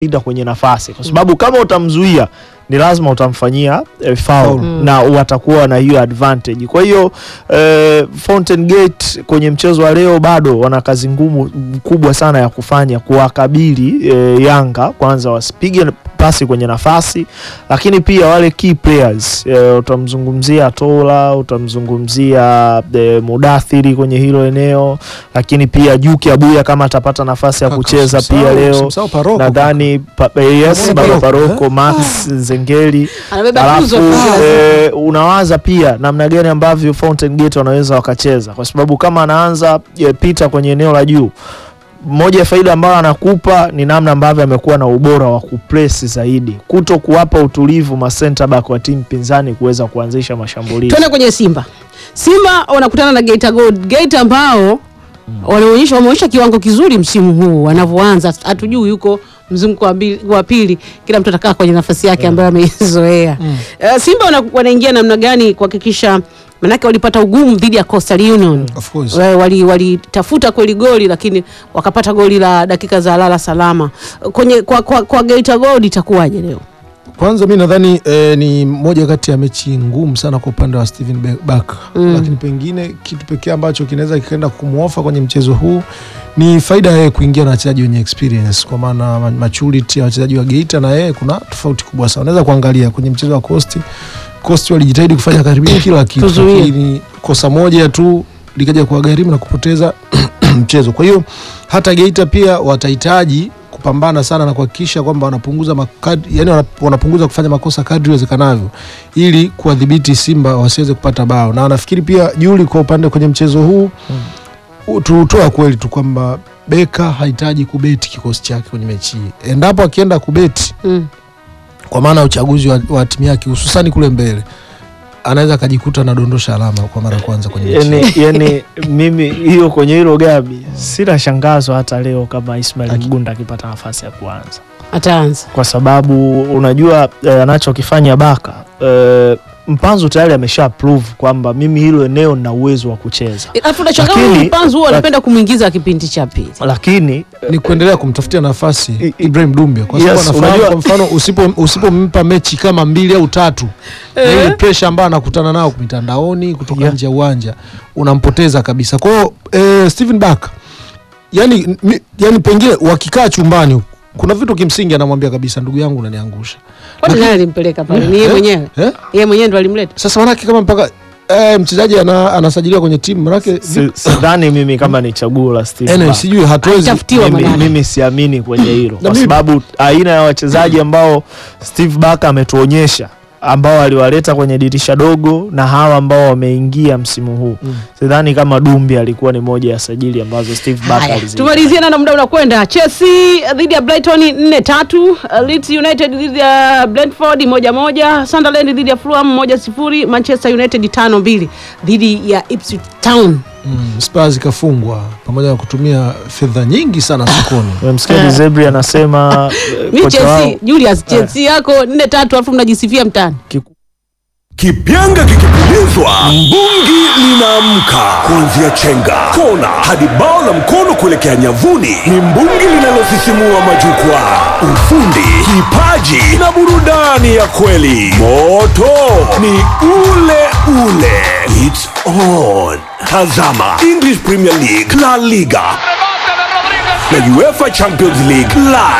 ida kwenye nafasi, kwa sababu kama utamzuia ni lazima utamfanyia e, foul Mm. na watakuwa na hiyo advantage. Kwa hiyo e, Fountain Gate kwenye mchezo wa leo bado wana kazi ngumu kubwa sana ya kufanya kuwakabili e, Yanga, kwanza wasipige pasi kwenye nafasi, lakini pia wale key players e, utamzungumzia Tola, utamzungumzia e, Mudathiri kwenye hilo eneo, lakini pia Juki Abuya kama atapata nafasi ya Kaka, kucheza usimsahau- pia leo usimsahau Paroko. nadhani pa, eh, yes, Paroko, baba eh? Paroko Max Nzengeli Anabeba alafu tuzo pia. eh, unawaza pia namna gani ambavyo Fountain Gate wanaweza wakacheza, kwa sababu kama anaanza eh, pita kwenye eneo la juu, moja ya faida ambayo anakupa ni namna ambavyo amekuwa na ubora wa kupress zaidi, kuto kuwapa utulivu ma center back wa timu pinzani kuweza kuanzisha mashambulizi. Tuende kwenye Simba. Simba wanakutana na Geita Gold. Geita ambao wanaonyesha wameonyesha kiwango kizuri msimu huu wanavyoanza, hatujui yuko mzunguko wa mbili- wa pili, kila mtu atakaa kwenye nafasi yake ambayo ameizoea. Eh, Simba wana- wanaingia namna gani kuhakikisha, manake walipata ugumu dhidi ya Coastal Union Of course. Wa- wali walitafuta kweli goli lakini wakapata goli la dakika za lala salama. Kwenye kwa, kwa, kwa Geita Gold itakuwaje leo? Kwanza mi nadhani eh, ni moja kati ya mechi ngumu sana kwa upande wa Steven Be- Barker Mm. lakini pengine kitu pekee ambacho kinaweza kikaenda kumwofa kwenye mchezo huu ni faida ya yeye kuingia na wachezaji wenye experience, kwa maana ma- maturity ya wachezaji wa Geita na yeye kuna tofauti kubwa sana. Unaweza kuangalia kwenye mchezo wa Coast, Coast walijitahidi kufanya karibia kila kitu, Tuzuie. lakini kosa moja tu likaja kuwagharimu na kupoteza mchezo. Kwa hiyo hata Geita pia watahitaji kupambana sana na kuhakikisha kwamba wanapunguza makadri, yani wana- wanapunguza kufanya makosa kadri iwezekanavyo ili kuwadhibiti Simba wasiweze kupata bao, na nafikiri pia Juli kwa upande kwenye mchezo huu mm. tutoa kweli tu kwamba Beka hahitaji kubeti kikosi chake kwenye mechi hii. Endapo akienda kubeti Mm. kwa maana ya uchaguzi wa, wa timu yake hususani kule mbele anaweza akajikuta anadondosha alama kwa mara ya kwanza kwenye mechi hii. yani, yani mimi hiyo kwenye hilo gabi sina shangazo hata leo kama Ismail Aki- Mgunda akipata nafasi ya kuanza Ataanza. kwa sababu unajua eh, anachokifanya Baka eh, Mpanzu tayari amesha prove kwamba mimi hilo eneo nina uwezo wa kucheza, Alafu unashangaa Lakini- huyu Mpanzu huwa anapenda kumwingiza kipindi cha pili. lakini ni kuendelea kumtafutia nafasi I- i- Ibrahim Dumbia kwa sababu Yes, anafahamu unajua- kwa mfano usipo usipompa mechi kama mbili au tatu na ile pressure ambayo anakutana nao mitandaoni kutoka Yeah. nje ya uwanja unampoteza kabisa. Kwa hiyo eh, Steven Barker yani, mi, yani pengine wakikaa chumbani huku, kuna vitu kimsingi anamwambia kabisa, ndugu yangu unaniangusha. Kwani Lakini- nani alimpeleka pale? Ni yeye Eh? mwenyewe. Eh? Yeye mwenyewe ndo alimleta. Sasa manake kama mpaka eh, mchezaji ana, anasajiliwa kwenye timu manake si- sidhani mimi kama ni chaguo la Steve anyway, Barker. sijui hatuwezi Alitafutiwa mimi, manake. mimi siamini kwenye hilo Na kwa mimi- sababu aina ya wachezaji ambao Steve Barker ametuonyesha ambao aliwaleta kwenye dirisha dogo na hawa ambao wameingia msimu huu Mm. sidhani kama Dumbi alikuwa ni moja ya sajili ambazo Steve Barker Haya, alizi tumalizie na muda unakwenda. Chelsea dhidi ya Brighton 4-3, uh, Leeds United dhidi ya Brentford moja moja, Sunderland dhidi ya Fulham moja sifuri, Manchester United 5-2 dhidi ya Ipswich Town. mm, Spurs ikafungwa pamoja na kutumia fedha nyingi sana sokoni. Umemsikia Dzebri anasema eh, Mi kocha wao Chelsea, Julius, Chelsea yako 4-3 alafu mnajisifia mtaani. Kipyanga kikipulizwa, mbungi linaamka. Kuanzia chenga, kona hadi bao la mkono kuelekea nyavuni, ni mbungi linalosisimua majukwaa. Ufundi, kipaji na burudani ya kweli. Moto ni ule ule. It's on. Tazama English Premier League, La Liga na UEFA Champions League live